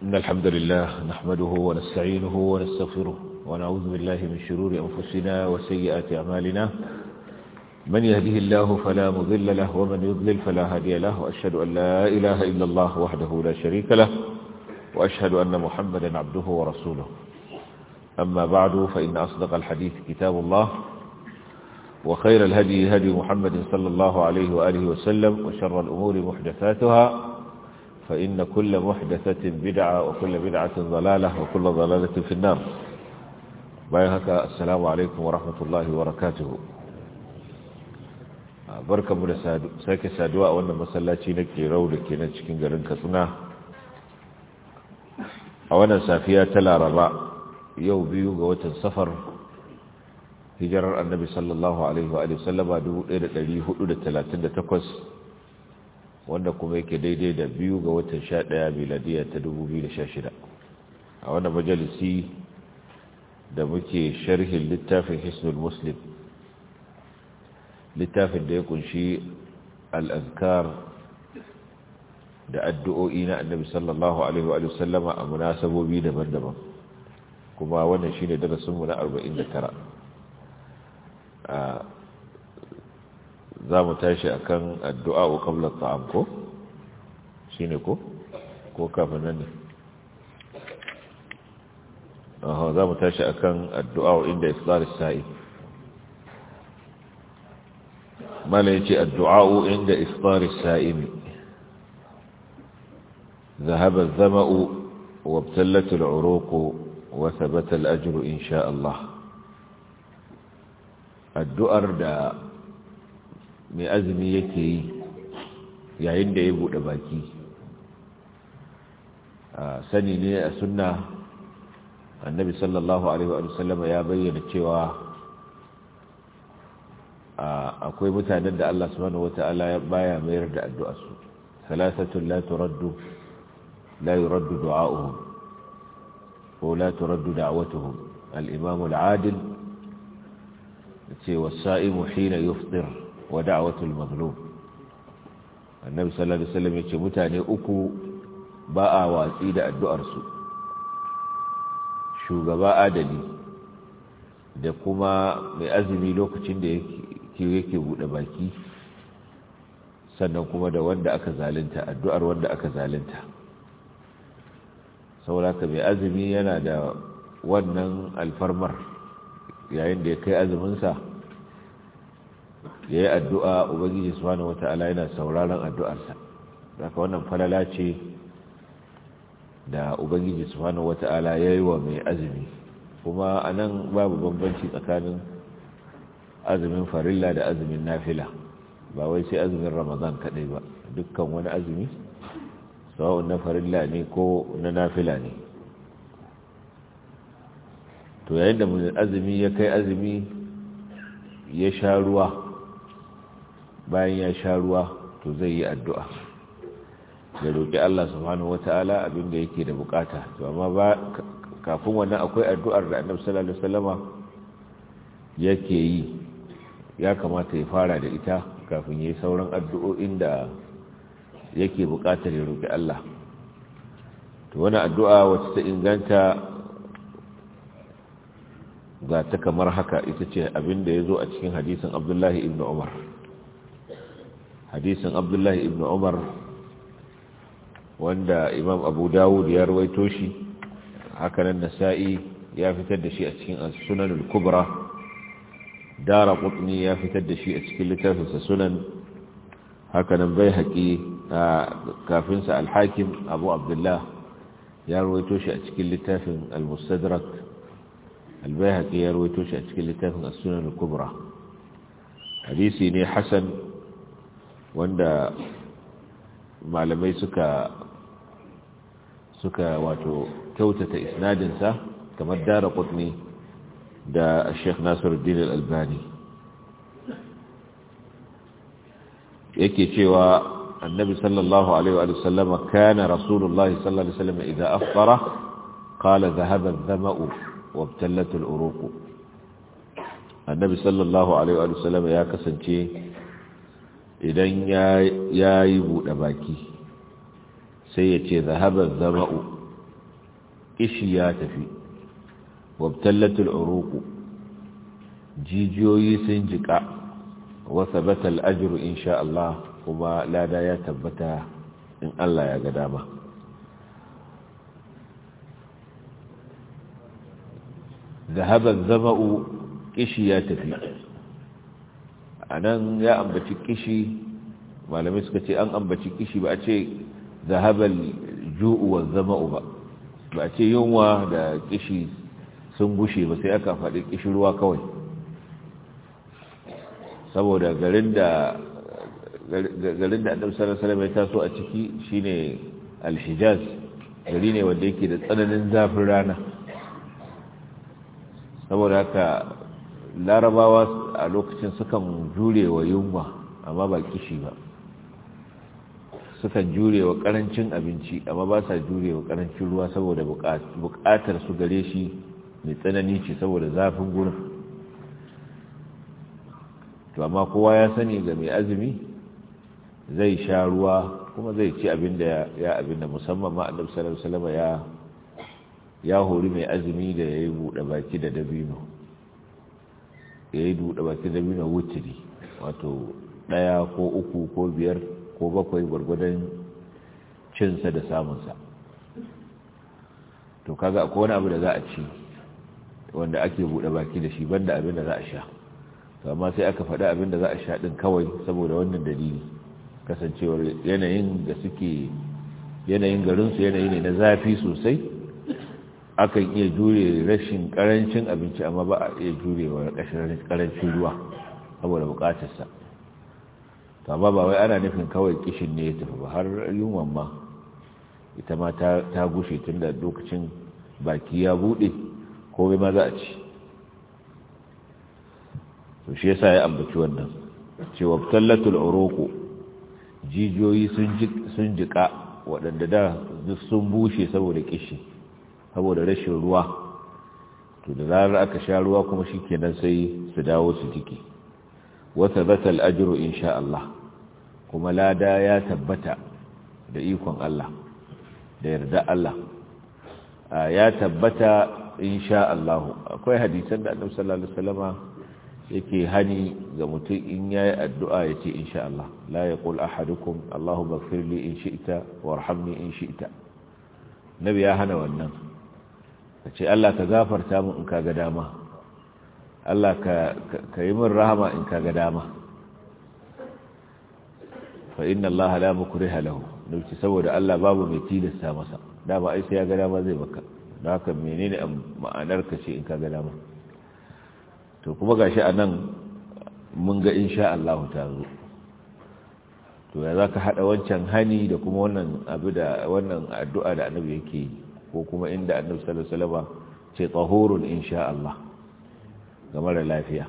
إن الحمد لله نحمده ونستعينه ونستغفره ونعوذ بالله من شرور أنفسنا وسيئات أعمالنا من يهده الله فلا مضل له ومن يضلل فلا هادي له وأشهد أن لا إله إلا الله وحده لا شريك له وأشهد أن محمدا عبده ورسوله أما بعد فإن أصدق الحديث كتاب الله وخير الهدي هدي محمد صلى الله عليه وآله وسلم وشر الأمور محدثاتها فإن كل محدثة بدعة وكل بدعة ضلالة وكل ضلالة في النار بايهك السلام عليكم ورحمة الله وبركاته barka mu da sake saduwa a wannan masallaci na kerau da ke nan cikin garin katsina a wannan safiya ta laraba yau biyu ga watan safar hijirar annabi sallallahu alaihi wa sallama 1438 wanda kuma yake daidai da biyu ga watan 11 miladiya ta 2016 a wannan majalisi da muke sharhin littafin hisnul muslim littafin da ya kunshi al'azkar da addu'o'i na annabi sallallahu alaihi wa sallama a munasabobi daban-daban kuma wannan shi ne darasinmu na 49 za mu tashi a kan addu'a wa ƙablar ta'am ko? shi ne ko? ko kafin nan ne za mu tashi a kan addu'a wa inda iftar sa'i mala ya ce addu'a wa inda iftar sa'imi ذهب الظمأ وابتلت العروق وثبت الأجر إن شاء الله الدؤر دا mai azumi yake yi yayin da ya buɗe baki sani ne a sunna annabi sallallahu alaihi wa sallama ya bayyana cewa akwai mutanen da Allah subhanahu wata'ala ya baya mayar da addu'arsu salasatun la turaddu la yuraddu du'a'uhum ko la turaddu da'watuhum al-imam al-adil ce was-sa'imu hina yufṭir wa da'watul mazlum annabi sallallahu alaihi wasallam yace mutane uku ba a watsi da addu'ar su shugaba adali da kuma mai azumi lokacin da yake yake bude baki sannan kuma da wanda aka zalunta addu'ar wanda aka zalunta saboda mai azumi yana da wannan alfarmar yayin da ya kai azumin sa ya yi addu'a ubangiji subhanahu wata'ala yana sauraron addu'arsa daga wannan falala ce da ubangiji subhanahu wata'ala ya yi wa mai azumi kuma a nan babu bambanci tsakanin azumin farilla da azumin nafila ba wai sai azumin ramadan kaɗai ba dukkan wani azumi sawa'un na farilla ne ko na nafila ne to yayin da azumi ya kai azumi ya sha ruwa bayan ya sha ruwa to zai yi addu'a ya roƙi Allah subhanahu wata'ala abinda yake da bukata to amma ba kafin wannan akwai addu'ar da annabi sallallahu alaihi wasallama yake yi ya kamata ya fara da ita kafin yayi sauran addu'o'in da yake bukatar ya roƙi Allah to wani addu'a wacce ta inganta ga ta kamar haka ita ce abinda ya zo a cikin hadisin Abdullahi ibn Umar hadisin abdullahi ibn umar wanda imam abu dawud ya rawaito shi hakanan nasa'i ya fitar da shi a cikin sunanul kubra dara qutni ya fitar da shi a cikin littafinsa sunan hakanan bai haƙi kafinsa alhakim abu abdullah ya rawaito shi a cikin littafin al-mustadrak albayhaqi ya rawaito shi a cikin littafin as-sunan al-kubra hadisi ne hasan wanda malamai suka suka wato kyautata isnadinsa kamar dara kutni da sheikh nasiruddin al-albani yake cewa annabi sallallahu alaihi wa sallama kana rasulullahi sallallahu alaihi wa sallam idza afṭara qala dhahaba adh-dhama'u wa ibtallat al-uruq annabi sallallahu alaihi wa sallama ya kasance idan ya yi buɗe baki sai ya ce zahabar zama'u kishi ya tafi wabtallatul uruqu jijiyoyi sun jika wa sabata al-ajru insha Allah kuma lada ya tabbata in Allah ya ga dama ذهب الظمأ kishi ya tafi anan ya ambaci kishi malamai suka ce an ambaci kishi ba a ce zahabal ju'u wa zama'u ba ba a ce yunwa da kishi sun gushe ba sai aka faɗi kishi ruwa kawai saboda garin da garin da annabi sallallahu alaihi wasallam ya taso a ciki shine al-hijaz gari ne wanda yake da tsananin zafin rana saboda haka larabawa a lokacin sukan jure wa yunwa amma ba kishi ba sukan jure wa karancin abinci amma ba sa jure wa karancin ruwa saboda bukatar su gare shi mai tsanani ce saboda zafin gurin to amma kowa ya sani ga mai azumi zai sha ruwa kuma zai ci abin da ya abin da musamman ma annabi sallallahu alaihi wasallam ya ya hori mai azumi da yayi bude baki da dabino yayi bude baki da dabino wutiri wato daya ko uku ko biyar ko bakwai gwargwadon cinsa da samunsa to kaga akwai wani abu da za a ci wanda ake bude baki da shi banda abin da za a sha to amma sai aka faɗi abin da za a sha ɗin kawai saboda wannan dalili kasancewar yanayin da suke yanayin garinsu yanayi ne na zafi sosai akan iya jure rashin karancin abinci amma ba a iya jure wa karancin ruwa saboda bukatarsa to amma ba wai ana nufin kawai kishin ne ya tafi ba har yunwan ma ita ma ta gushe tun da lokacin baki ya bude komai ma za a ci to shi yasa ya ambaci wannan cewa tallatul uruqu jijiyoyi sun jika waɗanda da duk sun bushe saboda kishi saboda rashin ruwa to da zarar aka sha ruwa kuma shikenan sai su dawo su jiki wa thabata al-ajru insha Allah kuma lada ya tabbata da ikon Allah da yarda Allah ya tabbata insha Allah akwai hadisan da Annabi sallallahu alaihi wasallama yake hani ga mutum in yayi addu'a yace insha Allah la yaqul ahadukum Allahumma ighfir li in shi'ta warhamni in shi'ta nabi ya hana wannan kace Allah ka gafarta min in kaga dama Allah ka ka yi min rahama in kaga dama fa inna Allah la mukriha lahu dauki saboda Allah babu mai tilasta masa dama ai sai ya ga dama zai baka don haka menene ma'anar ka ce in kaga dama to kuma gashi a nan mun ga insha Allah ta zo to ya za ka haɗa wancan hani da kuma wannan abu da wannan addu'a da annabi yake yi ko kuma inda annabi sallallahu alaihi wasallam ce tahurun insha Allah ga mara lafiya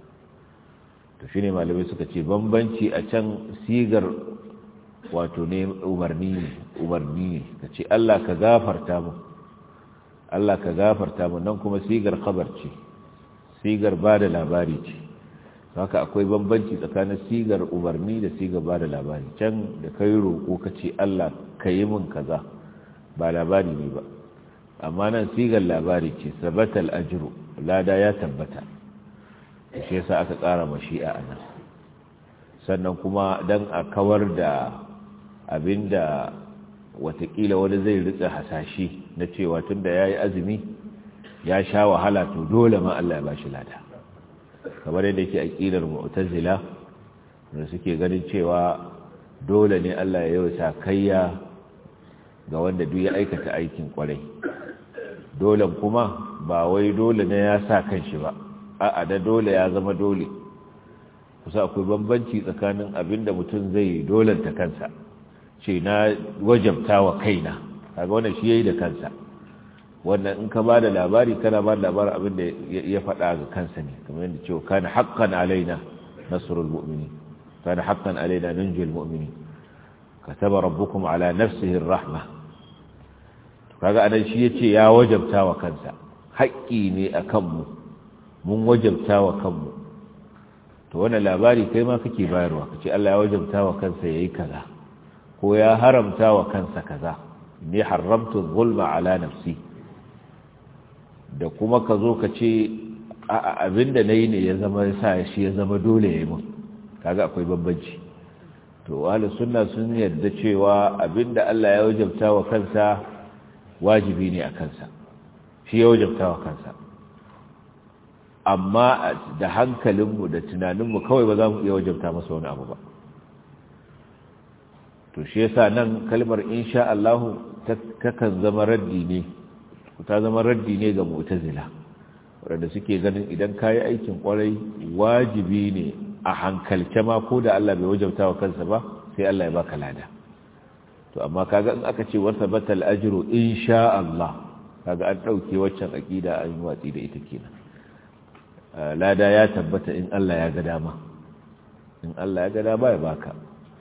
to shine malamai suka ce bambanci a can sigar wato ne umarni ne umarni ne kace Allah ka gafarta mu Allah ka gafarta mu nan kuma sigar khabar ce sigar ba da labari ce haka akwai bambanci tsakanin sigar umarni da sigar ba da labari can da kai roƙo ka ce Allah ka yi min kaza ba labari ne ba amma nan sigar labari ce sabatal ajru lada ya tabbata shi yasa aka ƙara mashi'a a nan sannan kuma dan a kawar da abinda watakila wani zai ritsa hasashe na cewa tunda yayi azumi ya sha wahala to dole ma Allah ya bashi lada kamar yadda yake aqidar mu'tazila da suke ganin cewa dole ne Allah ya yi sakayya ga wanda duk ya aikata aikin kwarai dole kuma ba wai dole ne ya sa kanshi ba a'a da dole ya zama dole kusa akwai bambanci tsakanin abinda mutum zai dolanta kansa ce na wajabta wa kaina kaga wannan shi yayi da kansa wannan in ka ba da labari kana ba da labarin abin da ya faɗa ga kansa ne kamar yadda cewa kana haqqan alaina nasrul mu'minin kana haqqan alaina nunjil mu'minin kataba rabbukum ala nafsihi ar-rahma kaga anan shi yace ya wajabta wa kansa haƙƙi ne akan mu mun wajabta wa kanmu to wannan labari kai ma kake bayarwa kace Allah ya wajabta wa kansa yayi kaza ko ya haramta wa kansa kaza ni haramtu zulma ala nafsi da kuma ka zo ka ce abinda na yi ne ya zama sa shi ya zama dole ya yi mun kaga akwai bambanci to wahal sunna sun yarda cewa abinda Allah ya wajabta wa kansa wajibi ne a kansa shi ya wajabta wa kansa amma da hankalinmu da tunaninmu kawai ba za mu iya wajabta masa wani abu ba to shi yasa nan kalmar insha Allah takan zama raddi ne ta zama raddi ne ga mu'tazila wanda suke ganin idan kayi aikin kwarai wajibi ne a hankalce ma ko da Allah bai wajabta wa kansa ba sai Allah ya baka lada to amma kaga in aka ce wasa batal ajru insha Allah kaga an dauke waccan aqida an yi watsi da ita kenan lada ya tabbata in Allah ya ga dama in Allah ya ga dama ya baka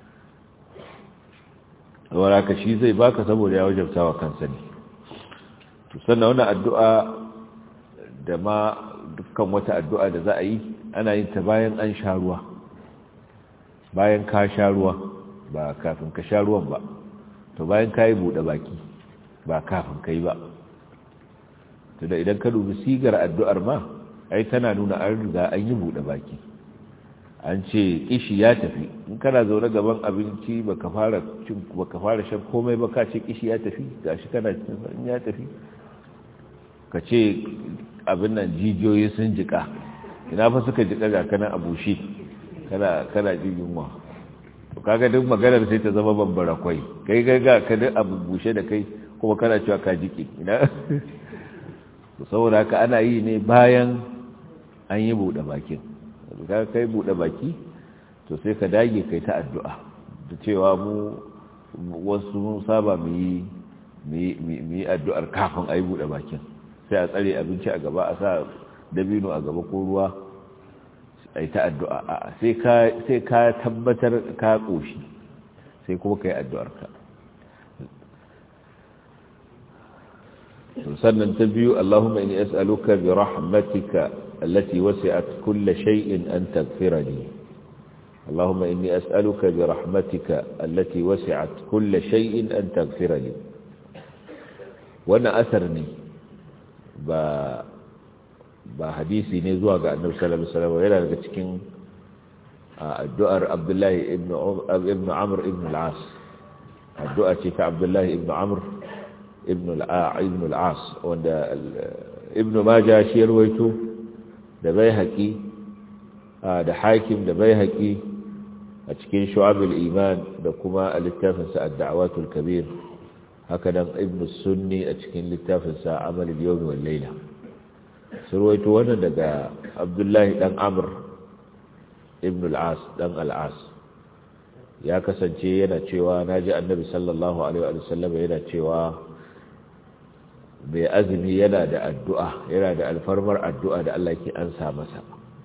wala ka shi zai baka saboda ya wajabta wa kansa ne to sannan wannan addu'a da ma dukkan wata addu'a da za a yi ana yin ta bayan an sha ruwa bayan ka sha ruwa ba kafin ka sha ruwan ba to bayan ka yi buɗe baki ba kafin ka yi ba to da idan ka dubi sigar addu'ar ma ai tana nuna an riga an yi buɗe baki an ce kishi ya tafi in kana zaune gaban abinci baka fara cin baka fara shan komai ba ka ce kishi ya tafi gashi kana cin in ya tafi ka ce abin nan jijiyoyi sun jika ina fa suka jika ga kana abushi kana kana jin yunwa to kaga duk maganar sai ta zama bambara kwai kai ga ga ka duk abu bushe da kai kuma kana cewa ka jike ina to saboda haka ana yi ne bayan an yi buɗe bakin ka kai buɗe baki to sai ka dage kai ta addu'a da cewa mu wasu mun saba mu yi mu yi addu'ar kafin a yi buɗe bakin sai a tsare abinci a gaba a sa dabino a gaba ko ruwa a yi ta addu'a sai ka tabbatar ka ƙoshi sai kuma ka yi addu'arka sannan ta biyu Allahumma inni as'aluka bi rahmatika allati wasi'at kull shay'in an taghfirani Allahumma inni as'aluka bi rahmatika allati wasi'at kull shay'in an taghfirani wannan asar ne ba ba hadisi ne zuwa ga annabi sallallahu alaihi wasallam yana daga cikin addu'ar Abdullahi ibn ibn Amr ibn al-As addu'a ce ta Abdullahi ibn Amr ibn al-As wanda ibn Majah shi rawaito da Baihaqi da Hakim da Baihaqi a cikin Shu'ab al-Iman da kuma littafin sa ad-Da'awat al-Kabir haka nan ibn Sunni a cikin littafin sa Amal al-Yawm wal Layla surwaito wannan daga Abdullahi dan Amr ibn al-As dan al-As ya kasance yana cewa naji Annabi sallallahu alaihi wa sallam yana cewa mai azumi yana da addu'a yana da alfarmar addu'a da Allah ke ansa masa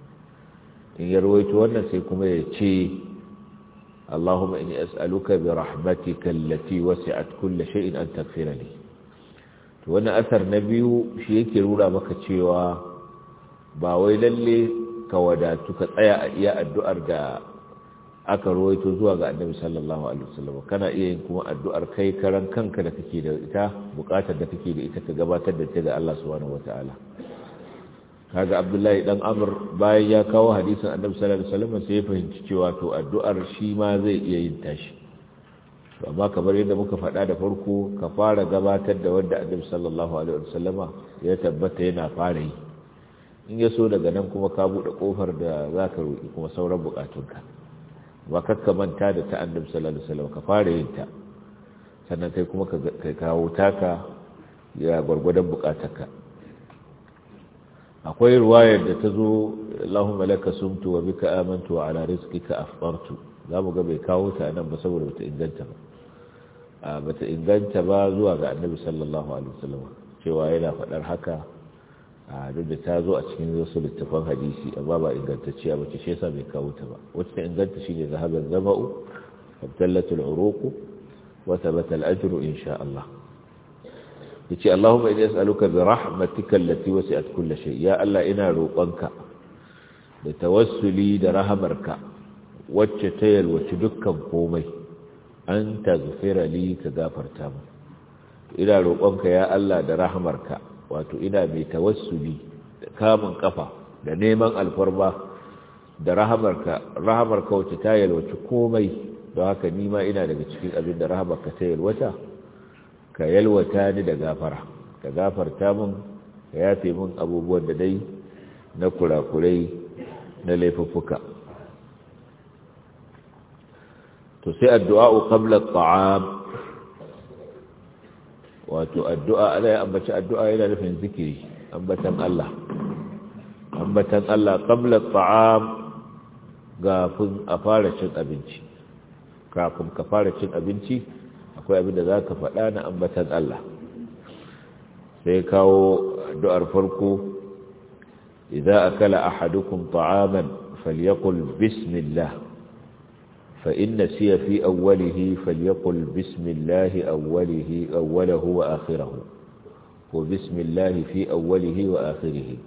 in ya rawaito wannan sai kuma ya ce Allahumma inni as'aluka bi rahmatika allati wasi'at kulli shay'in an taghfirani to wannan asar na biyu shi yake rura maka cewa ba wai lalle ka wadatu ka tsaya a iya addu'ar da aka rawaito zuwa ga annabi sallallahu alaihi wasallam kana iya yin kuma addu'ar kai karan kanka da kake da ita bukatar da kake da ita ka gabatar da ta ga Allah subhanahu wataala kaga Abdullahi dan Amr bayan ya kawo hadisin annabi sallallahu alaihi wasallam sai ya fahimci cewa to addu'ar shi ma zai iya yin tashi to amma kamar yadda muka faɗa da farko ka fara gabatar da wanda annabi sallallahu alaihi wasallama ya tabbata yana fara yi in ya so daga nan kuma ka buɗe kofar da zaka roki kuma sauran bukatunka ba kakka manta da ta annabi sallallahu alaihi wasallam ka fara yin ta sannan kai kuma ka kawo taka ya gwargwadon bukatarka akwai ruwayar da ta zo Allahumma laka sumtu wa bika amantu wa ala rizqika afṭartu zamu ga bai kawo ta nan ba saboda bata inganta ba a bata inganta ba zuwa ga annabi sallallahu alaihi wasallam cewa yana faɗar haka a duk da ta zo a cikin wasu littafan hadisi amma ba ingantacciya ba ce shi yasa bai kawo ta ba wacce ta inganta shine zahaban zama'u abdallatul uruq wa thabata al-ajru insha Allah yace Allahumma inni as'aluka bi rahmatika allati wasi'at kull shay ya Allah ina roƙonka da tawassuli da rahamarka wacce ta yalwaci dukkan komai an taghfira li ka gafarta mu ina roƙonka ya Allah da rahamarka wato ina mai tawassuli da kamun kafa da neman alfarma da rahamarka rahamarka wacce ta yalwaci komai don haka nima ina daga cikin abin da rahamarka ta yalwata ka yalwata ni da gafara ka gafarta min ka yafe min abubuwan da dai na kurakurai na laifuffuka to sai addu'a qabla at'am wato addu'a ana ya ambaci addu'a yana nufin zikiri ambatan Allah ambatan Allah qabla at'am kafin a fara cin abinci kafin ka fara cin abinci akwai abin da za ka faɗa na ambatan Allah sai kawo addu'ar farko idza akala ahadukum ta'aman falyaqul bismillah fa inna siya fi awwalihi falyaqul bismillah awwalihi awwalahu wa akhirahu wa bismillah fi awwalihi wa akhirihi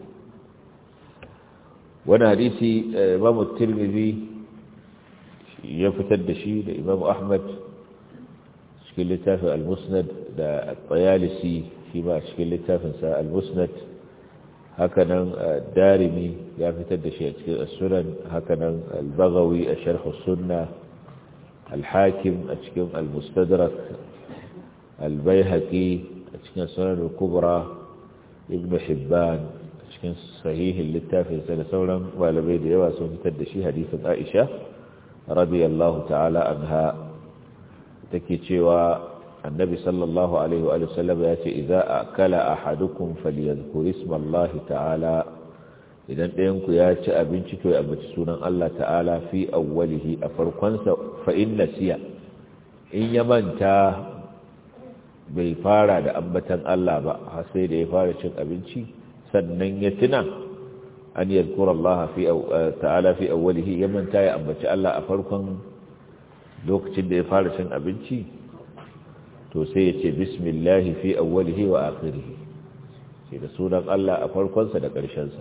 wani hadisi Imam Tirmidhi ya fitar da shi da Imam Ahmad cikin littafin al-Musnad da At-Tayalisi shi ma cikin littafinsa al-Musnad hakanan darimi ya fitar da shi a cikin as-sunan hakanan al-baghawi a sharh as-sunna al-hakim a cikin al-mustadrak al-baihaqi a cikin sunan al-kubra ibn hibban a cikin sahihin littafin sa da sauran malamai da yawa sun fitar da shi hadisin aisha radiyallahu ta'ala anha take cewa النبي صلى الله عليه وآله وسلم يأتي إذا أكل أحدكم فليذكر اسم الله تعالى إذا أنك يأتي أبنشك ويأبت سنة الله تعالى في أوله أفرقنس فإن نسي إن يمنتا bai fara da ambatan Allah ba har sai da ya fara cin abinci sannan ya tuna an yadkura Allah fi ta'ala fi awwalihi ya manta ya ambaci Allah a farkon lokacin da ya fara cin abinci to sai ya ce bismillahi fi awwalihi wa akhirihi sai da sunan Allah a farkonsa da ƙarshensa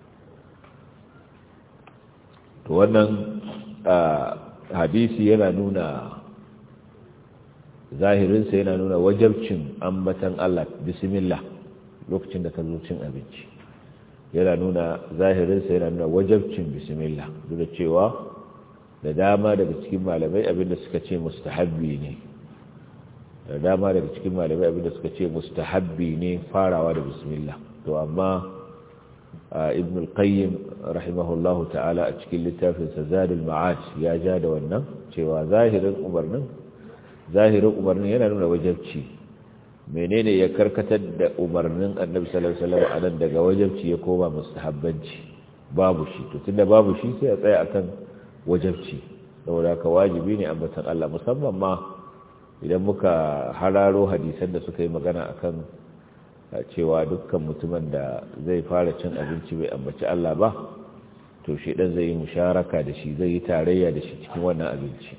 to wannan hadisi yana nuna zahirinsa yana nuna wajabcin ambatan Allah bismillah lokacin da ka zo cin abinci yana nuna zahirinsa yana nuna wajabcin bismillah duk da cewa da dama daga cikin malamai abinda suka ce mustahabbi ne da dama daga cikin malamai abinda suka ce mustahabbi ne farawa da bismillah to amma ibn al-qayyim rahimahullahu ta'ala a cikin littafin sa zadul ma'ad ya ja da wannan cewa zahirin umarnin zahirin umarnin yana nuna wajabci menene ya karkatar da umarnin annabi sallallahu alaihi wasallam anan daga wajabci ya koma mustahabbanci babu shi to tunda babu shi sai ya tsaya akan wajabci saboda ka wajibi ne ambatan Allah musamman ma idan muka hararo hadisan da suka yi magana akan cewa dukkan mutumin da zai fara cin abinci bai ambaci Allah ba to shi dan zai yi musharaka da shi zai yi tarayya da shi cikin wannan abinci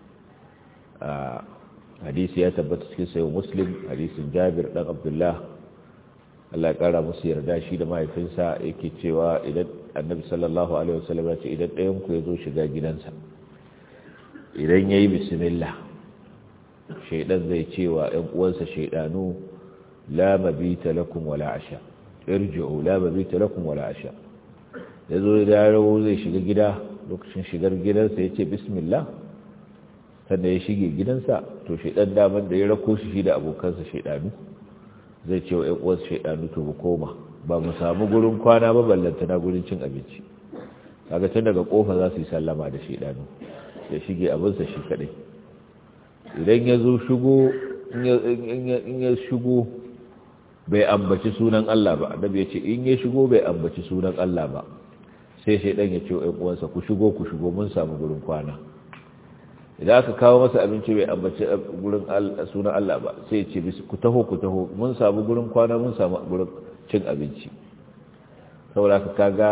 hadisi ya tabbata cikin sayo muslim hadisin jabir dan abdullah Allah ya kara musu yarda shi da mahaifinsa yake cewa idan annabi sallallahu alaihi wasallam ya ce idan ɗayan ku ya zo shiga gidansa idan yayi bismillah shaidan zai cewa ‘yan uwansa shaidanu la mabita lakum wala asha irji'u la mabita lakum wala asha ya zo da rawo zai shiga gida lokacin shigar gidansa ya ce bismillah sannan ya shige gidansa to shaidan daman da ya rako shi da abokansa shaidanu zai ce wa ‘yan uwansa shaidanu to mu koma ba mu samu gurin kwana ba ballanta na gurin cin abinci kaga tun daga kofa za su yi sallama da shaidanu ya shige abinsa shi kadai idan ya zo shigo in ya shigo bai ambaci sunan Allah ba annabi ya ce in ya shigo bai ambaci sunan Allah ba sai shaidan ya ce ɗan uwansa ku shigo ku shigo mun samu gurin kwana idan aka kawo masa abinci bai ambaci gurin sunan Allah ba sai ya ce ku taho ku taho mun samu gurin kwana mun samu gurin cin abinci saboda ka kaga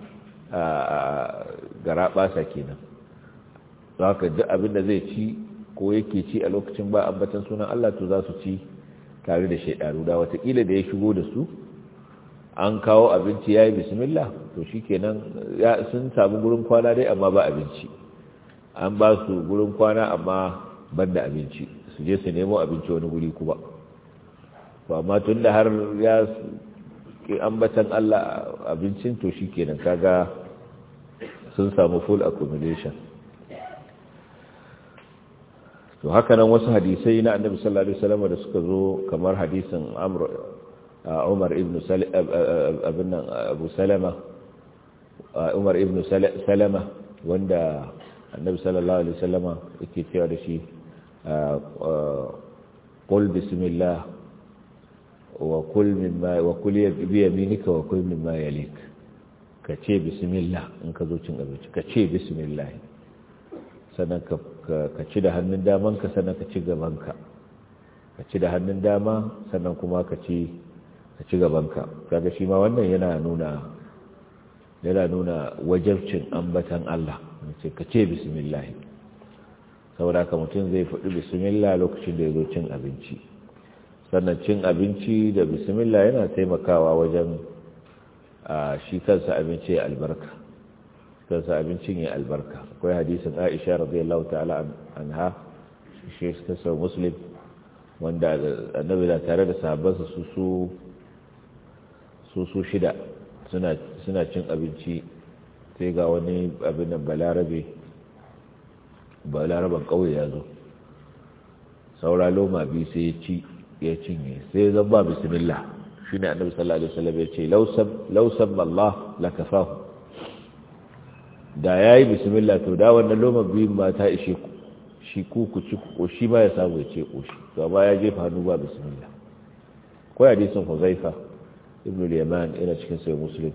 gara basa kenan don haka duk abin da zai ci ko yake ci a lokacin ba ambatan sunan Allah to za su ci tare da shaidaru da watakila da ya shigo da su an kawo abinci ya yi bismillah to shi kenan sun samu gurin kwana dai amma ba abinci an ba su gurin kwana amma ban da abinci su je su nemo abinci wani guri kuma to amma tun da har ya ki ambatan Allah abincin to shikenan kaga sun samu full accumulation to haka nan wasu hadisai na annabi sallallahu alaihi wasallam da suka zo kamar hadisin amr umar ibn abin abu salama umar ibn salama wanda annabi sallallahu alaihi wasallam yake cewa da shi qul bismillah wa kul mimma wa kul bi yaminika wa kul mimma yalik ka ce bismillah in ka zo cin abinci ka ce bismillah sannan ka ci da hannun damanka sannan ka ci gabanka ka ci da hannun dama sannan kuma ka ci ka ci gabanka kaga shi ma wannan yana nuna yana nuna wajabcin ambatan Allah ce ka ce bismillah saboda ka mutum zai faɗi bismillah lokacin da ya zo cin abinci sannan cin abinci da bismillah yana taimakawa wajen shi kansa abinci ya albarka kansa abincin ya albarka akwai hadisin aisha radiyallahu ta'ala anha shi ta sau muslim wanda annabi da tare da sahabbansa su su su shida suna cin abinci sai ga wani abin nan balarabe balaraban kauye ya zo saura loma biyu sai ya ci ya cinye sai zan ba bismillah shi ne annabi sallallahu alaihi wasallam ya ce lausan Allah la kafahu da yayi bismillah to da wannan loma biyun ma ta ishe ku shi ku ku ci ko shi ba ya samu ya ce koshi to amma ya jefa hannu ba bismillah ko hadisin Huzaifa ibn al-Yaman ina cikin sai Muslim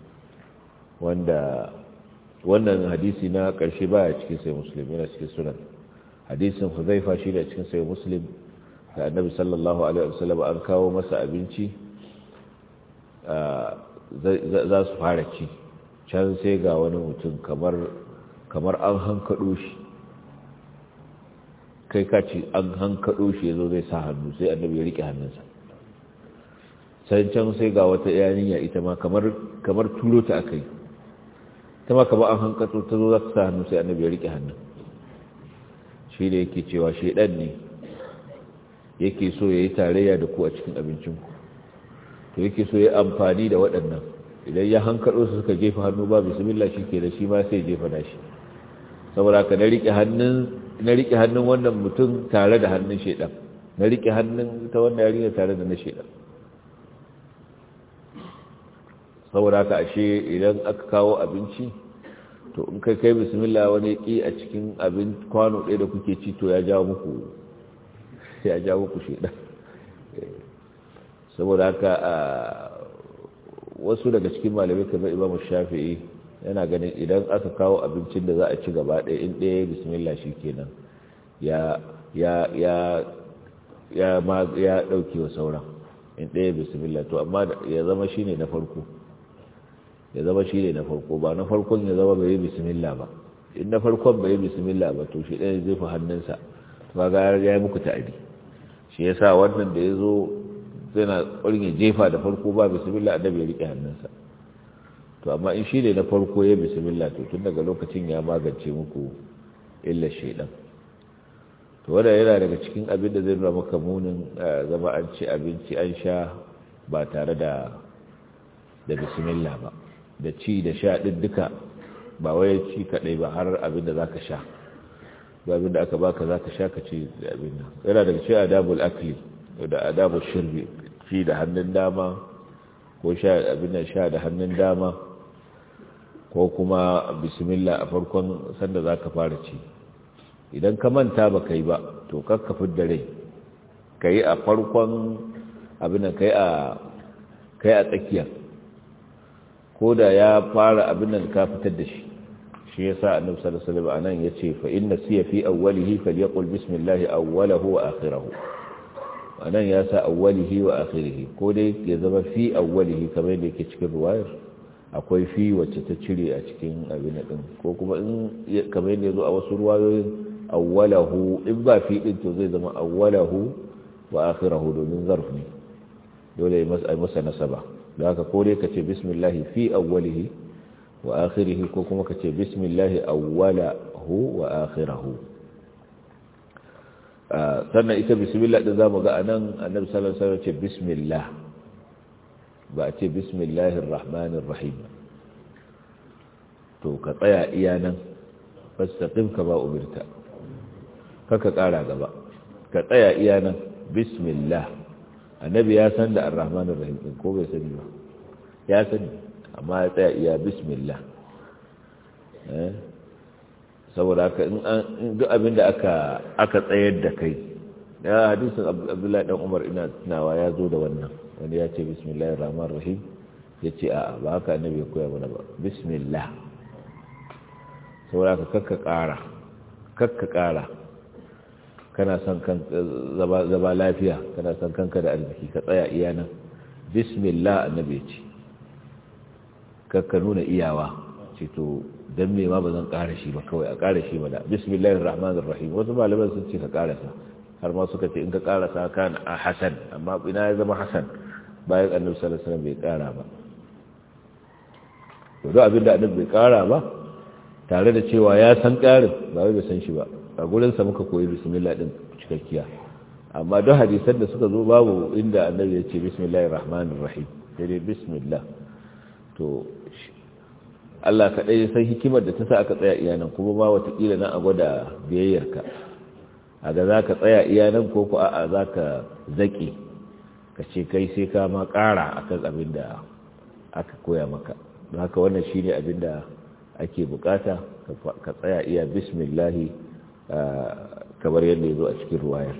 wanda wannan hadisi na karshe baya cikin sai Muslim yana cikin sunan hadisin Huzaifa shi ne cikin sai Muslim da Annabi sallallahu alaihi wasallam an kawo masa abinci za su fara ci can sai ga wani mutum kamar kamar an hankado shi kai ka ce an hankado shi ya zo zai sa hannu sai annabi ya rike hannunsa sai can sai ga wata yaniya ita ma kamar kamar turo ta aka yi ta ma kamar an hankato ta zo za ta sa hannu sai annabi ya rike hannun shi da yake cewa shaidan ne yake so ya yi tarayya da ku a cikin abincinku to yake so ya amfani da waɗannan idan ya hankaɗo su suka jefa hannu ba bismillah shi ke da shi ma sai jefa da shi saboda ka na riƙe hannun wannan mutum tare da hannun shaidan na riƙe hannun ta wannan yarinya tare da na shaidan saboda ka ashe idan aka kawo abinci to in kai kai bismillah wani ƙi a cikin abin kwano ɗaya da kuke ci to ya jawo muku ya jawo muku shaidan saboda haka wasu daga cikin malamai kamar imamu shafi'i yana ganin idan aka kawo abincin da za a ci gaba ɗaya in ɗaya bismillah shi kenan ya ya ya ya ma ya ɗauke wa sauran in ɗaya bismillah to amma ya zama shi ne na farko ya zama shi ne na farko ba na farkon ya zama bai yi bismillah ba in na farkon bai yi bismillah ba to shi ɗaya zai fi hannunsa to ga ya yi muku ta'adi shi yasa wannan da ya zo yana ƙwarin ya jefa da farko ba bismillah annabi ya riƙe hannunsa to amma in shi ne na farko ya bismillah to tun daga lokacin ya magance muku illa shaidan to wanda yana daga cikin abin da zai nuna maka munin zama an ci abinci an sha ba tare da da bismillah ba da ci da sha ɗin duka ba wai ci kaɗai ba har abin da zaka sha ba abin da aka baka zaka sha ka ci da abin nan yana daga cikin adabul akli da adabul shirbi ci da hannun dama ko sha abin nan sha da hannun dama ko kuma bismillah a farkon sanda za ka fara ci idan ka manta ba ka yi ba to kakka da rai ka yi a farkon abin ka yi a tsakiya ko da ya fara abin nan ka fitar da shi shi ya sa annabi sallallahu alaihi wasallam anan yace fa inna siya fi awwalihi falyaqul bismillah awwalahu wa akhirahu anan ya sa awwalihi wa akhirihi ko dai ya zama fi awwalihi kamar yadda yake cikin ruwayar akwai fi wacce ta cire a cikin abin din ko kuma in kamar yadda yazo a wasu ruwayoyin awwalahu in ba fi din to zai zama awwalahu wa akhirahu domin zarf ne dole ya masa masa nasaba da haka ko dai kace bismillah fi awwalihi wa akhirihi ko kuma kace bismillah awwalahu wa akhirahu sannan ita bismillah din zamu ga anan annabi sallallahu alaihi wasallam ce bismillah ba a ce bismillahir rahmanir rahim to ka tsaya iya nan fastaqim ka ba umirta kaka kara gaba ka tsaya iya nan bismillah annabi ya san da ar-rahmanir rahim din ko bai sani ba ya sani amma ya tsaya iya bismillah eh saboda haka in duk abin da aka aka tsayar da kai ya hadisin abdullahi dan umar ina tunawa ya zo da wannan wani ya ce bismillahir rahmanir rahim ya ce a'a ba haka annabi ya koya mana ba bismillah saboda haka kakka ƙara kakka ƙara kana son kan zaba lafiya kana son kanka da arziki ka tsaya iya nan bismillah annabi ya ce kakka nuna iyawa ce to dan me ma ba zan ƙara shi ba kawai a ƙara shi ba da bismillahir rahmanir rahim wasu malaman sun ce ka ƙarasa har ma suka ce in ka ƙarasa kan a hasan amma ina ya zama hasan bayan annabi sallallahu alaihi wasallam bai ƙara ba to duk abin da annabi bai ƙara ba tare da cewa ya san ƙarin ba wai bai san shi ba a gurin sa muka koyi bismillah din cikakkiya amma duk hadisan da suka zo babu inda annabi ya ce bismillahir rahmanir rahim sai dai bismillah to Allah kaɗai ya san hikimar da ta sa aka tsaya iyanan kuma ba watakila nan a gwada biyayyarka a ga za ka tsaya iyanan ko ku a'a za ka zaƙi ka ce kai sai ka ma ƙara a kan abin da aka koya maka don haka wannan shi ne abin da ake bukata ka tsaya iya bismillahi kamar yadda ya zo a cikin ruwayar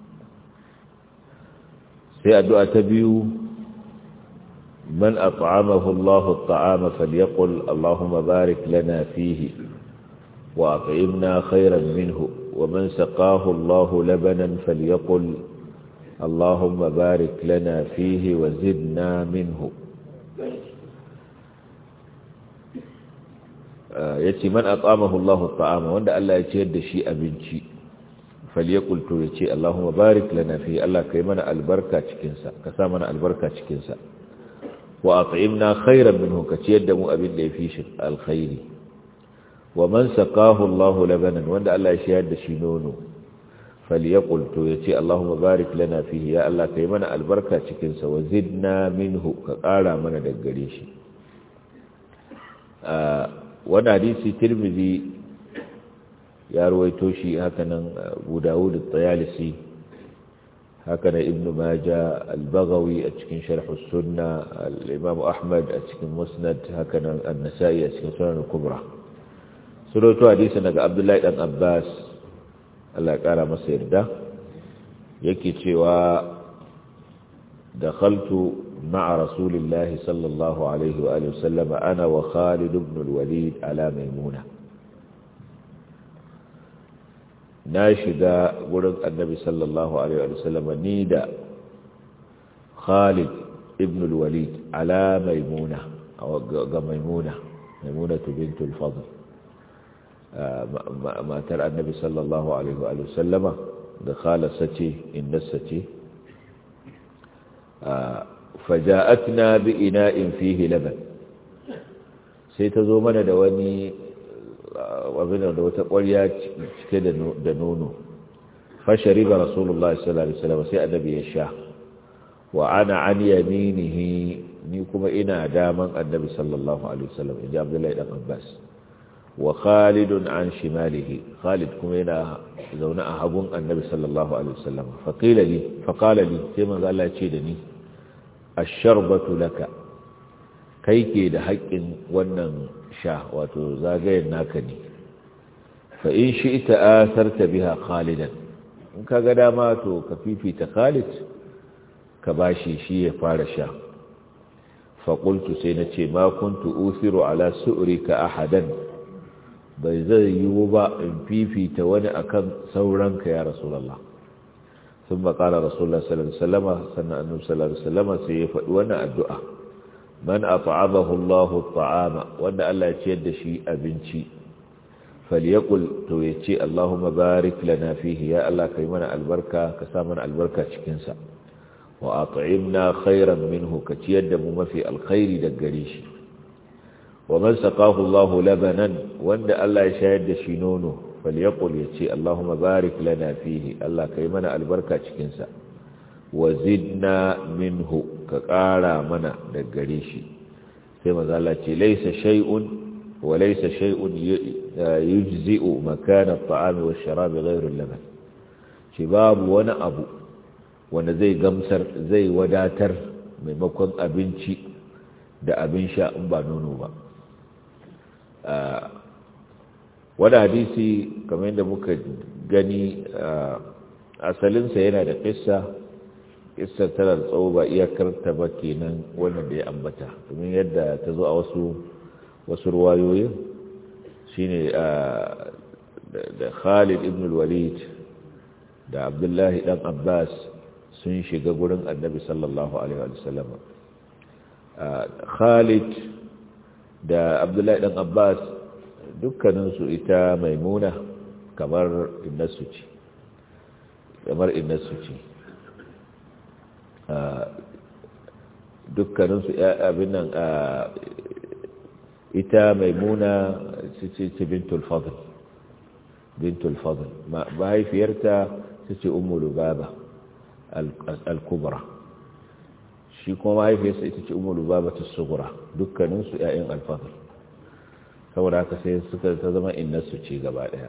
sai addu'a ta biyu من أطعمه الله الطعام فليقل اللهم بارك لنا فيه وأطعمنا خيرا منه ومن سقاه الله لبنا فليقل اللهم بارك لنا فيه وزدنا منه yace man at'amahu Allahu at'ama wanda Allah ya ciyar da shi abinci falyakul to yace Allahumma barik lana fi Allah kai mana albarka cikin sa ka sa mana albarka cikin sa wa at'imna khairan minhu ka ciyar da mu abin da yafi shi alkhairi wa man saqahu Allah labanan wanda Allah ya shayar da shi nono falyaqul to yace Allahumma barik lana fihi ya Allah kai mana albarka cikin sa wa zidna minhu ka ƙara mana daga gare shi wannan hadisi Tirmidhi ya ruwaito shi haka nan Abu Dawud at-Tayalisi haka nan Ibn Majah al-Baghawi a cikin Sharh as-Sunnah al-Imam Ahmad a cikin Musnad haka nan An-Nasa'i a cikin Sunan al-Kubra suroto hadisi daga Abdullahi dan Abbas Allah ya kara masa yarda yake cewa dakhaltu ma'a rasulillahi sallallahu alaihi wa alihi wasallam ana wa Khalid ibn al-Walid ala Maimuna na shiga wurin annabi sallallahu alaihi wa sallam ni da Khalid ibn al-Walid ala Maimuna ga Maimuna Maimuna bintul Fadl matar annabi sallallahu alaihi wa sallama da khalasa ce innasa ce faja'atna bi ina'in fihi laban sai ta zo mana da wani abin da wata ƙwarya cike da nono fashari ga rasulullah sallallahu alaihi wasallam sai annabi ya sha wa ana an yaminihi ni kuma ina daman annabi sallallahu alaihi wasallam inji abdullahi dan abbas wa khalidun an shimalihi khalid kuma yana zaune a hagun annabi sallallahu alaihi wasallam faqila li faqala li sai manzo Allah ya ce da ni ash-sharbatu laka kai ke da haƙƙin wannan sha wato zagayen naka ne fa in shi'ta atharta biha khalidan in kaga dama to ka fifita khalid ka bashi shi ya fara sha fa qultu sai nace ma kuntu usiru ala su'rika ahadan bai zai yiwu ba in fifita wani akan sauranka ya rasulallah sun makala rasulallah sallallahu alaihi wasallama sannan annabi sallallahu alaihi wasallama sai ya faɗi wannan addu'a man at'amahu Allahu at'ama wanda Allah ya ciyar da shi abinci falyakul to ya ce Allahumma barik lana fihi ya Allah kai mana albarka ka sa mana albarka cikin sa wa at'imna khairan minhu ka ciyar da mu mafi alkhairi daga gare shi ومن سقاه الله لبنا وان الله يشاهد شي نونو فليقل يتي اللهم بارك لنا فيه الله كيمنا البركة cikinsa wa zidna minhu ka ƙara mana da gare shi sai mazala ce laisa shay'un wa laisa shay'un yujzi'u makana at-ta'ami wash-sharabi ghayru al-laban shi babu wani abu wanda zai gamsar zai wadatar maimakon abinci da abin sha in ba nono ba wani hadisi kamar yadda muka gani asalinsa yana da ƙissa ƙissar tana da tsawo ba iyakar ta ba kenan wannan da ya ambata domin yadda ta zo a wasu wasu ruwayoyin shine da khalid ibn walid da abdullahi dan abbas sun shiga gurin annabi sallallahu alaihi wasallam khalid da abdullahi dan abbas dukkaninsu ita maimuna kamar innasu ce kamar innasu ce dukkaninsu abin nan ita maimuna ce bintul fadl bintul fadl mahaifiyarta ta ce ummu lubaba al-kubra shi kuma mahaifiyarsa ita ce ummu lubaba ta sugura dukkaninsu 'ya'yan al-fadl saboda haka sai suka ta zama innarsu ce gaba daya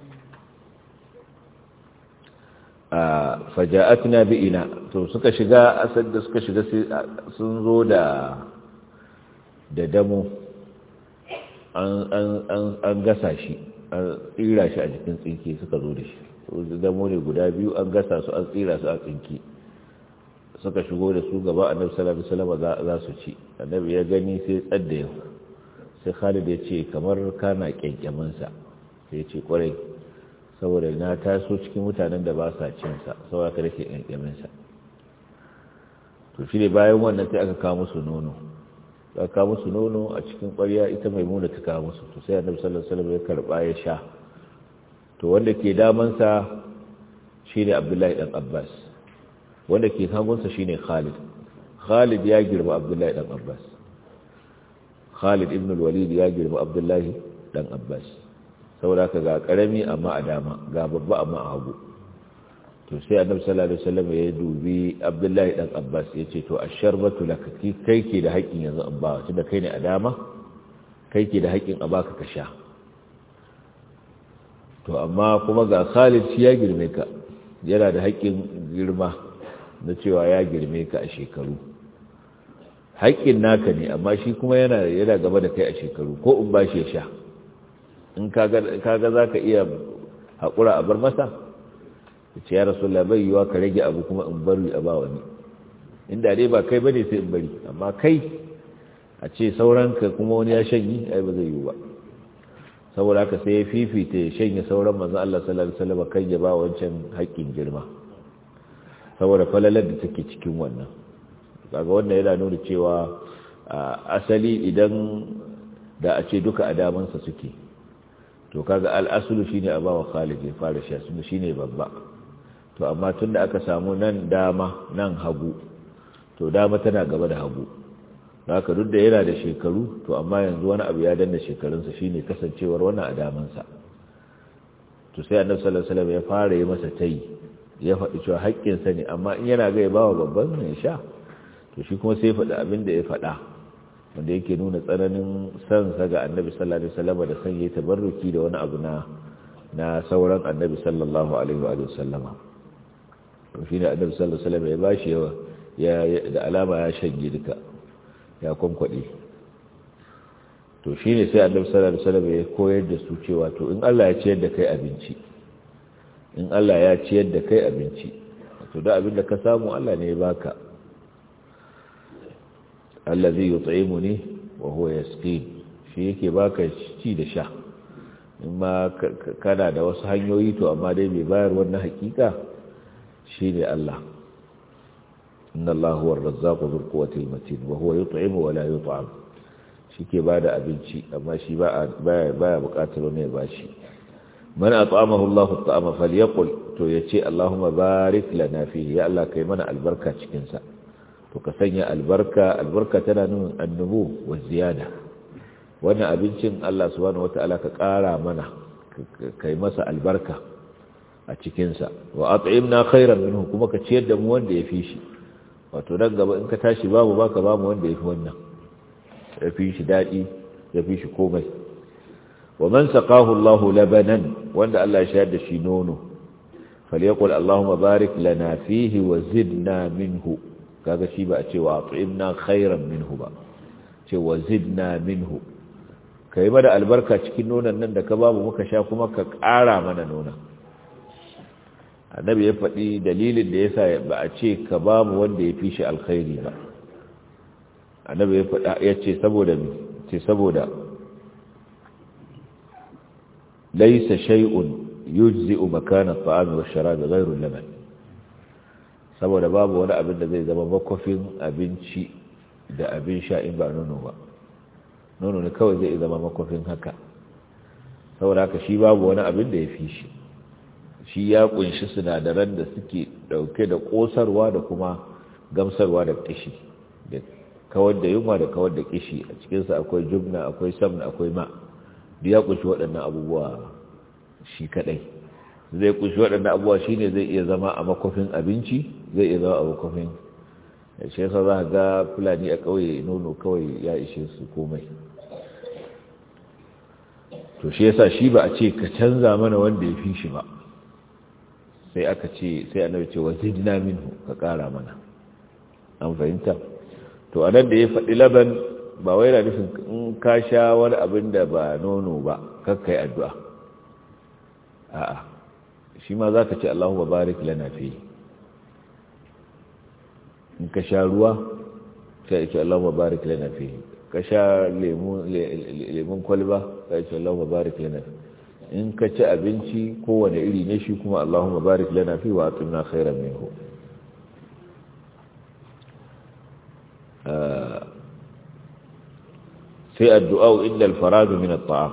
a faja'atna bi ina to suka shiga asad da suka shiga sun zo da da damo an gasa shi an tsira shi a jikin tsinke suka zo da shi damo ne guda biyu an gasa su an tsira su a tsinke suka shigo da su gaba annabi sallallahu alaihi wasallam za su ci annabi ya gani sai tsadda yau sai khalid ya ce kamar kana kyankyaminsa sai ya ce kwarai saboda na taso cikin mutanen da ba sa cinsa saboda ka rake kyankyaminsa to shi ne bayan wannan sai aka kawo musu nono aka kawo musu nono a cikin kwarya ita mai muna ta kawo musu to sai annabi sallallahu alaihi wasallam ya karba ya sha to wanda ke damansa shine abdullahi dan abbas wanda ke hagunsa shine khalid khalid ya girma abdullahi dan abbas Khalid ibn al-Walid ya girma Abdullahi dan Abbas saboda ka ga karami amma a dama ga babba amma a hagu to sai Annabi sallallahu alaihi wasallam ya dubi Abdullahi dan Abbas yace to asharbatu laka kai ke da haƙin yanzu an ba tunda kai ne a dama kai ke da haƙin a baka ka sha to amma kuma ga Khalid shi ya girme ka yana da haƙin girma na cewa ya girme ka a shekaru haƙƙin naka ne amma shi kuma yana yana gaba da kai a shekaru ko in ba shi ya sha in kaga za ka iya haƙura a bar masa ce ya rasu bai yiwa ka rage abu kuma in bari a ba wani inda dai ba kai bane sai in bari amma kai a ce sauranka kuma wani ya shanyi ai ba zai yiwu ba saboda haka sai ya fifita ya shanye sauran manzon Allah sallallahu alaihi wasallam kan ya ba wancan haƙƙin girma saboda falalar da take cikin wannan kaga wannan yana nuna cewa asali idan da a ce duka adamansa suke to kaga al'asulu shine a bawa Khalid ya fara sha sun shine babba to amma tunda aka samu nan dama nan hagu to dama tana gaba da hagu haka duk da yana da shekaru to amma yanzu wani abu ya danna shekarunsa shine kasancewar wannan adamansa to sai annabi sallallahu alaihi wasallam ya fara yi masa tayi ya faɗi cewa haƙƙinsa ne amma in yana ga ya bawa babban ne sha to shi kuma sai faɗi abin da ya faɗa wanda yake nuna tsananin san sa ga annabi sallallahu alaihi wasallam da san yayi tabarruki da wani abu na na sauran annabi sallallahu alaihi wa sallama to shi ne annabi sallallahu alaihi wasallam ya bashi yawa ya da alama ya shanye duka ya kwankwade to shi ne sai annabi sallallahu alaihi wasallam ya koyar da su cewa to in Allah ya ciyar da kai abinci in Allah ya ciyar da kai abinci to da abin da ka samu Allah ne ya baka allazi yut'imuni wa huwa yasqin shi yake baka ci da sha in ma kana da wasu hanyoyi to amma dai bai bayar wannan hakika shine Allah inna Allah huwa ar-razzaqu dhul quwwati al-matin wa huwa yut'imu wa la yut'am shike bada abinci amma shi ba baya baya bukatar ne ba shi man at'amahu Allah at'ama falyaqul to yace Allahumma barik lana fihi ya Allah kai mana albarka cikin sa to ka sanya albarka albarka tana nuna annubu wa ziyada wannan abincin Allah subhanahu wataala ka ƙara mana kai masa albarka a cikinsa wa at'imna khairan minhu kuma ka ciyar da mu wanda ya fi shi wato nan gaba in ka tashi babu baka ba mu wanda ya fi wannan ya fi shi daɗi ya fi shi komai wa man saqahu Allah labanan wanda Allah ya shayar da shi nono falyaqul Allahumma barik lana fihi wa zidna minhu kaga shi ba a ce wa at'imna khairan minhu ba ce wa zidna minhu kai mana albarka cikin nonon nan da ka babu muka sha kuma ka ƙara mana nonon annabi ya faɗi dalilin da yasa ba a ce ka babu wanda ya fi shi alkhairi ba annabi ya faɗa ya ce saboda me ce saboda laysa shay'un yujzi'u makana at-ta'ami wash-sharabi ghayru al-laban saboda babu wani abin da zai zama makofin abinci da abin sha in ba nono ba nono ne kawai zai zama makofin haka saboda haka shi babu wani abin da ya fi shi shi ya kunshi sinadaran da suke dauke da kosarwa da kuma gamsarwa da kishi da kawar da yunwa da kawar da kishi a cikinsa akwai jubna akwai samna akwai ma da ya kunshi waɗannan abubuwa shi kadai zai kunshi waɗannan abubuwa shine zai iya zama a makofin abinci zai iya zama a makofin shi yasa za ga fulani a ƙauye nono kawai ya ishe su komai to shi yasa shi ba a ce ka canza mana wanda ya fi shi ba sai aka ce sai annabi ce wazidna minhu ka ƙara mana an fahimta to anan da ya faɗi laban ba wai na nufin in ka sha wani abin da ba nono ba kakkai addu'a a'a shi ma za ka ce Allahumma barik lana fi in ka sha ruwa sai ce Allahumma barik lana fi ka sha lemun kwalba sai ce Allahumma barik lana fi in ka ci abinci kowane iri ne shi kuma Allahumma barik lana fi wa atimna khairan minhu sai addu'a inda alfaradu min at-ta'am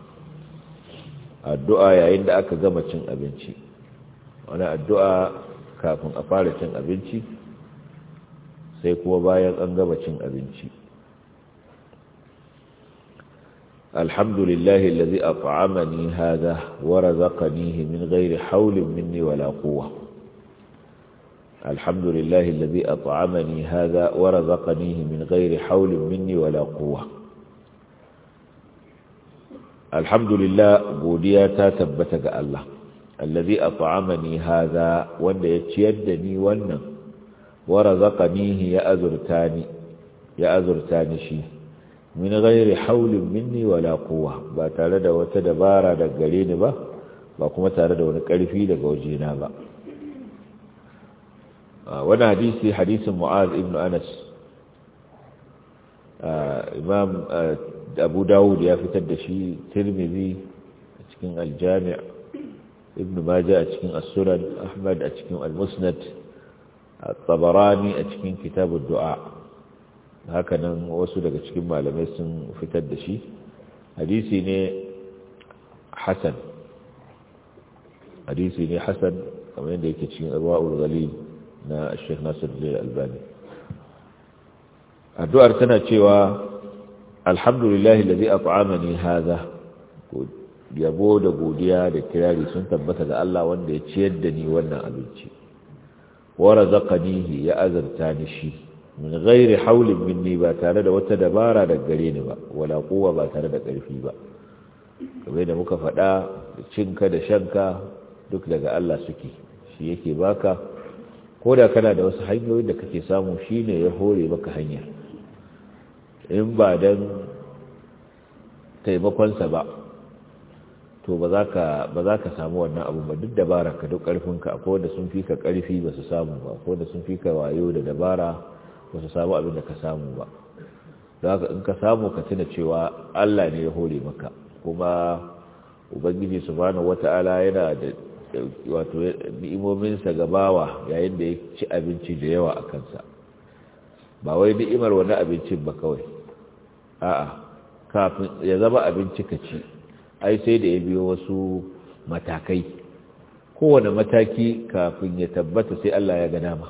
addu'a yayin da aka gama cin abinci wani addu'a kafin a fara cin abinci sai kuma bayan an gama cin abinci alhamdulillahi allazi at'amani hadha wa razaqanihi min ghairi hawlin minni wala quwwa alhamdulillahi allazi at'amani hadha wa razaqanihi min ghairi hawlin minni wala quwwa alhamdulillah godiya ta tabbata ga Allah allazi at'amani hadha wanda ya ciyar da ni wannan wa razaqanihi ya azurtani ya azurtani shi min ghairi hawlin minni wala quwwa ba tare da wata dabara daga gare ni ba ba kuma tare da wani karfi daga wajena ba wannan hadisi hadisin mu'az ibn anas imam abu dawud ya fitar da shi tirmidhi a cikin aljami' ibn majah a cikin as-sunan ahmad a cikin al-musnad at-tabarani a cikin kitab ad-du'a haka nan wasu daga cikin malamai sun fitar da shi hadisi ne hasan hadisi ne hasan kamar yadda yake cikin arwa'ul ghalil na Sheikh Nasiruddin Albani addu'ar tana cewa alhamdulillahi allazi at'amani hadha yabo da godiya da kirari sun tabbata ga Allah wanda ya ciyar da ni wannan abinci wa razaqanihi ya azarta ni shi min ghairi hawlin minni ba tare da wata dabara daga gare ni ba wala quwwa ba tare da ƙarfi ba kamar da muka faɗa cinka da shanka duk daga Allah suke shi yake baka ko da kana da wasu hanyoyin da kake samu shine ya hore maka hanya in ba dan taimakonsa ba to ba za ka samu wannan abu ba duk dabara ka duk ƙarfinka akwai wanda sun fi ka ƙarfi ba su samu ba akwai wanda sun fi ka wayo da dabara ba su samu abin da ka samu ba za ka in ka samu ka tuna cewa Allah ne ya hore maka kuma ubangiji subhanahu wata'ala yana da wato ni'imominsa ga bawa yayin da ya ci abinci da yawa a kansa ba wai ni'imar wani abincin ba kawai a'a kafin ya zama abinci ka ci ai sai da ya biyo wasu matakai kowane mataki kafin ya tabbata sai Allah ya ga dama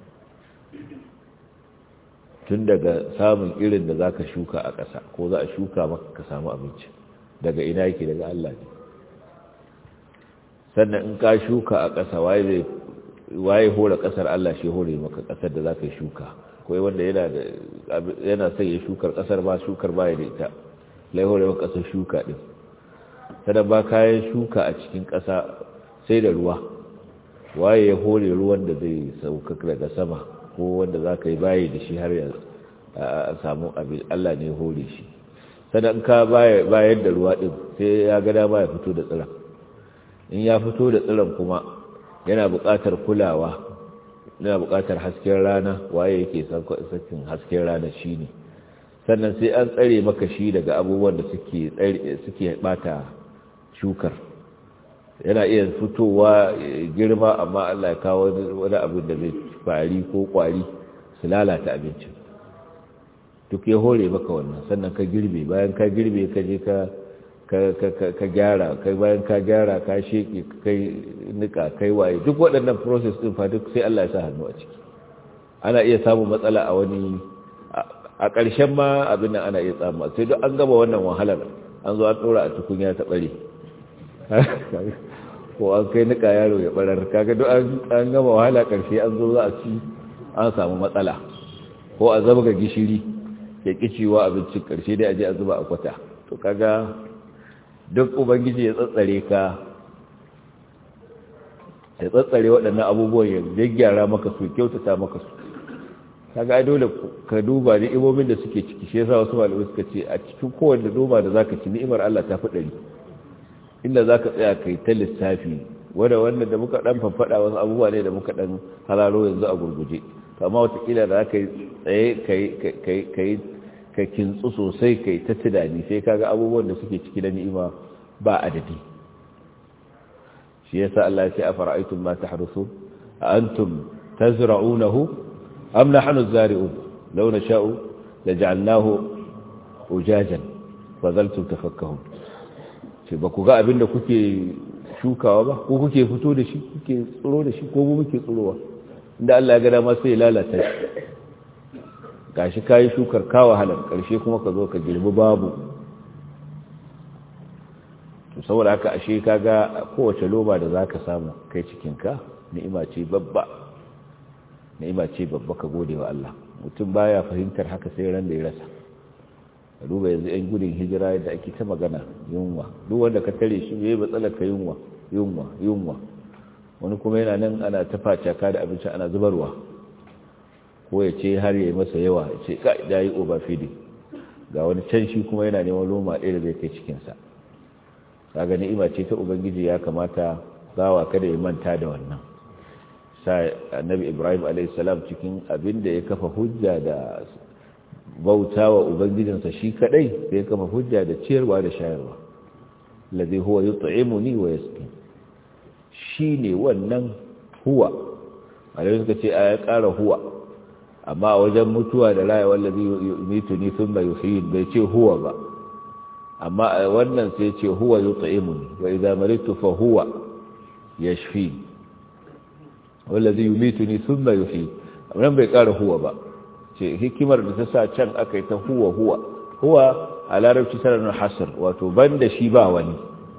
tun daga samun irin da zaka shuka a ƙasa ko za a shuka maka ka samu abinci daga ina yake daga Allah ne sannan in ka shuka a ƙasa waye zai waye hore ƙasar Allah shi hore maka ƙasar da za ka yi shuka kawai wanda yana da yana son ya shukar ƙasar ba shukar ba ya da ita lai hore maka ƙasar shuka ɗin sannan ba kayan shuka a cikin ƙasa sai da ruwa waye ya hore ruwan da zai sauka daga sama ko wanda za ka yi bayi da shi har ya samu abin Allah ne hore shi sannan ka bayar da ruwa ɗin sai ya ga dama ya fito da tsiran in ya fito da tsiran kuma yana buƙatar kulawa yana buƙatar hasken rana waye yake sakin hasken rana shi ne sannan sai an tsare maka shi daga abubuwan da suke bata shukar yana iya fitowa girma amma Allah ya kawo wani abin da zai fari ko kwari su lalata abincin duk ya hore maka wannan sannan ka girbe bayan ka girbe ka je ka gyara kai bayan ka gyara ka sheke kai nika kai waye duk waɗannan process din fa duk sai Allah ya sa hannu a ciki ana iya samun matsala a wani a ƙarshen ma abin nan ana iya samu sai duk an gama wannan wahalar an zo an ɗora a tukunya ta ɓare ko an kai nika yaro ya ɓarar kaga duk an gama wahala ƙarshe an zo za a ci an samu matsala ko a zabga gishiri ya ƙiciwa abincin ƙarshe dai a je a zuba a kwata to kaga duk ubangiji ya tsatsare ka ya tsatsare waɗannan abubuwan ya gyaggyara maka su kyautata maka su kaga ai dole ka duba ni'imomin da suke ciki shi yasa wasu malamai suka ce a cikin kowanne noma da zaka ci ni'imar Allah ta fi ɗari inda zaka tsaya kai ta lissafi wanda wannan da muka dan fanfada wasu abubuwa ne da muka dan halalo yanzu a gurguje to amma watakila da zaka tsaye kai kai kai ka kintsu sosai kai ta tunani sai kaga abubuwan da suke ciki da ni'ima ba adadi shi yasa Allah ya ce afara'aytum ma tahrusun a antum tazra'unahu am nahnu az-zari'un law nasha'u laj'alnahu ujajan fadhaltum tafakkahun ce ba ku ga abinda kuke shukawa ba ko kuke fito da shi kuke tsiro da shi ko mu muke tsirowa inda Allah ya ga dama sai ya lalata shi gashi kayi shukar kawo halar ƙarshe kuma ka zo ka girbi babu to saboda haka ashe kaga kowace loba da zaka samu kai cikinka ni'ima ce babba ni'ima ce babba ka gode wa Allah mutum baya fahimtar haka sai ran da ya rasa duba yanzu yan gudun hijira da ake ta magana yunwa duk wanda ka tare shi yayi matsalar ka yunwa yunwa yunwa wani kuma yana nan ana ta facaka da abinci ana zubarwa ko ya ce har yi masa yawa ya ce ka da yi overfeeding ga wani can shi kuma yana neman loma ɗaya da zai kai cikinsa kaga ni'ima ce ta ubangiji ya kamata bawa kada ya manta da wannan sa annabi ibrahim a.s. cikin abin da ya kafa hujja da bauta wa ubangijinsa shi kadai sai ya kafa hujja da ciyarwa da shayarwa lazi huwa yut'imuni wa yasqi shine wannan huwa alai suka ce a ya ƙara huwa amma wajen mutuwa da raya wallazi yumitu ni thumma yuhyin bai ce huwa ba amma wannan sai ce huwa yut'imuni wa idza maritu fa huwa yashfi wallazi yumituni thumma yuhyi amma bai kara huwa ba ce hikimar da ta sa can aka yi ta huwa huwa huwa a larabci tana hasr wato banda shi ba wani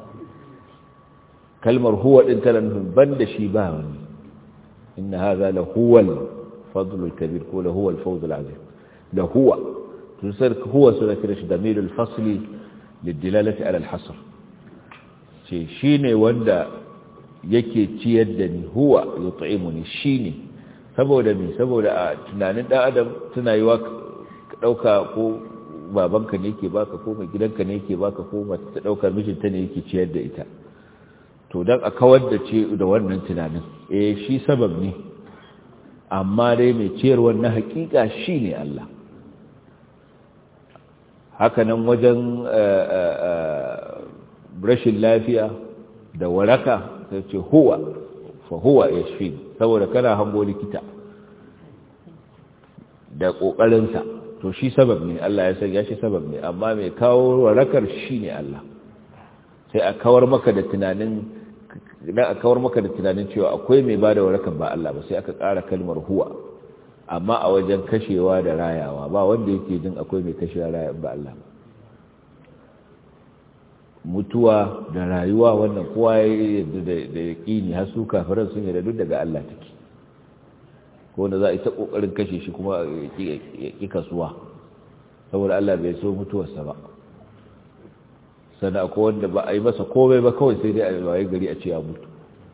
kalmar huwa din tana nufin banda shi ba wani inna hadha la huwa الفضل الكبير كله هو الفوز العظيم ده هو تنسر هو سنة كرش دمير الفصل للدلالة على الحصر شيني وندا yake ciyar da ni huwa yut'imuni shine saboda me saboda a tunanin dan adam tana yiwa dauka ko babanka ne yake baka ko mai gidanka ne yake baka ko mace ta dauka mijinta ne yake ciyar da ita to dan a kawar da ce da wannan tunanin eh shi sabab ne amma dai mai ciyarwar na hakika shi ne Allah hakanan wajen rashin lafiya da waraka sai ce huwa fa huwa ya shi saboda kana hango likita da ƙoƙarinsa to shi sabab ne Allah ya sanya shi sabab ne amma mai kawo warakar shi ne Allah sai a kawar maka da tunanin idan a kawar maka da tunanin cewa akwai mai ba da warakan ba Allah ba sai aka ƙara kalmar huwa amma a wajen kashewa da rayawa ba wanda yake jin akwai mai kashewa raya ba Allah mutuwa da rayuwa wannan kowa ya da yaƙini har su kafiran sun yi da duk daga Allah take ko wanda za a yi ta ƙoƙarin kashe shi kuma ya ƙi kasuwa saboda Allah bai so mutuwarsa ba sana ko wanda ba a yi masa komai ba kawai sai dai a waye gari a ce ya mutu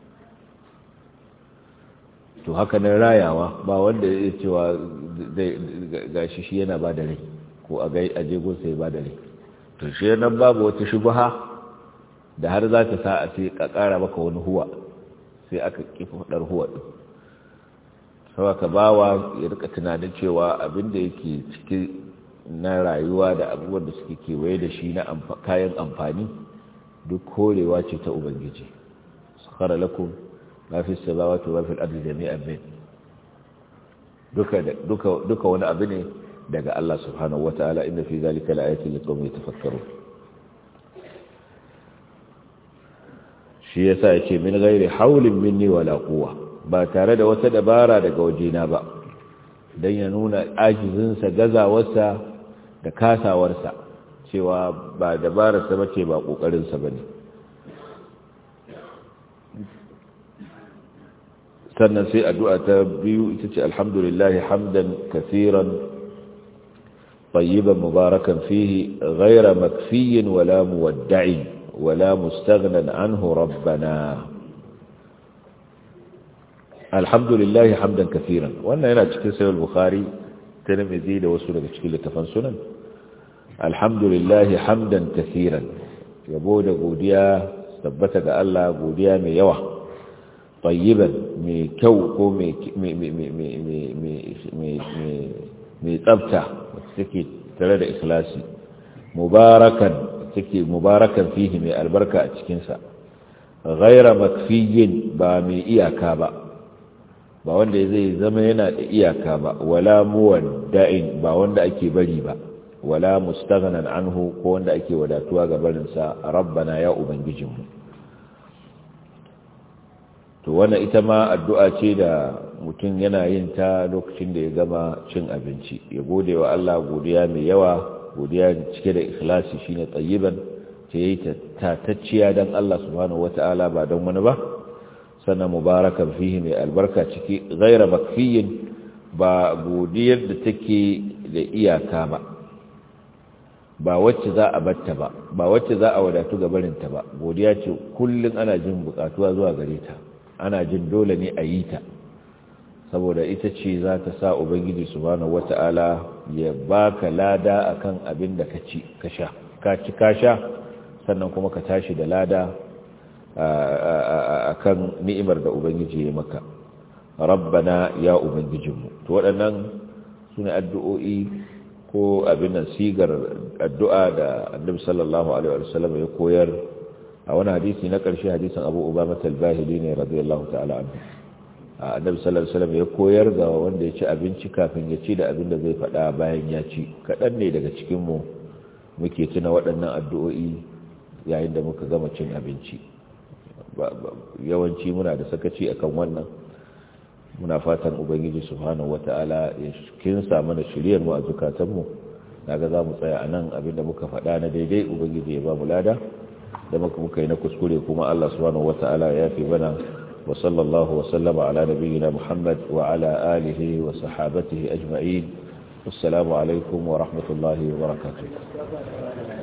to haka nan rayawa ba wanda ya cewa gashi shi yana ba da rai ko a jego sai ba da rai to shi nan babu wata shubaha da har za ta sa a ce ka kara maka wani huwa sai aka kifa fadar huwa din sau ka bawa ya rika tunanin cewa abinda yake ciki na rayuwa da abubuwan da suke kewaye da shi na kayan amfani duk korewa ce ta ubangiji sakara lakum ma fi samawati wa fil ardi jami'an min duka duka duka wani abu ne daga Allah subhanahu wataala inna fi zalika laayatin liqaumin yatafakkarun shi yasa yace min ghairi haulin minni wala quwwa ba tare da wata dabara daga wajena ba dan ya nuna ajizinsa gazawarsa da kasawarsa cewa ba dabararsa bace ba kokarinsa bane sannan sai addu'a ta biyu ita ce alhamdulillah hamdan kaseeran طيبا مباركا فيه غير مكفي ولا مودع ولا مستغنى عنه ربنا الحمد لله حمدا كثيرا وانا هنا cikin sahih al-bukhari tirmidhi da wasu daga cikin littafan sunan alhamdulillah hamdan kaseeran yabo da godiya tabbata ga Allah godiya mai yawa tayyiban mai kyau ko mai mai tsafta take tare da ikhlasi mubarakan take mubarakan fihi mai albarka a cikinsa ghaira makfiyin ba mai iyaka ba ba wanda zai zama yana da iyaka ba wala muwadda'in ba wanda ake bari ba wala mustaghnan anhu ko wanda ake wadatuwa ga barinsa rabbana ya ubangijinmu to wannan ita ma addu'a ce da mutum yana yin ta lokacin da ya gama cin abinci ya gode wa Allah godiya mai yawa godiya cike da ikhlasi shine tayyiban ta yi tatacciya dan Allah subhanahu wata'ala ba don wani ba sannan mubarakan fihi mai albarka ciki ghaira makfiyin ba godiyar da take da iyaka ba ba wacce za a batta ba ba wacce za a wadatu ga barinta ba godiya ce kullum ana jin bukatuwa zuwa gare ta ana jin dole ne a yi ta saboda ita ce za ta sa ubangiji subhanahu wata'ala ya baka lada akan abin da ka ci ka sha ka ci ka sha sannan kuma ka tashi da lada akan ni'imar da ubangiji ya maka rabbana ya ubangijinmu to waɗannan sune addu'o'i ko abin nan sigar addu'a da annabi sallallahu alaihi wasallam ya koyar a wani hadisi na ƙarshe hadisin abu ubama talbahili ne radiyallahu ta'ala anhu annabi sallallahu alaihi wasallam ya koyar ga wanda ya ci abinci kafin ya ci da abin da zai faɗa bayan ya ci kaɗan ne daga cikin mu muke tuna waɗannan addu'o'i yayin da muka gama cin abinci yawanci muna da sakaci akan wannan muna fatan ubangiji subhanahu wata'ala ya kinsa mana shiriyar mu a zukatan mu naga za mu tsaya anan abin da muka faɗa na daidai ubangiji ya ba mu lada da muka muka yi na kuskure kuma Allah subhanahu wata'ala ya fi bana wa sallallahu wa sallama ala nabiyyina Muhammad wa ala alihi wa sahabatihi ajma'in assalamu alaikum wa rahmatullahi wa barakatuh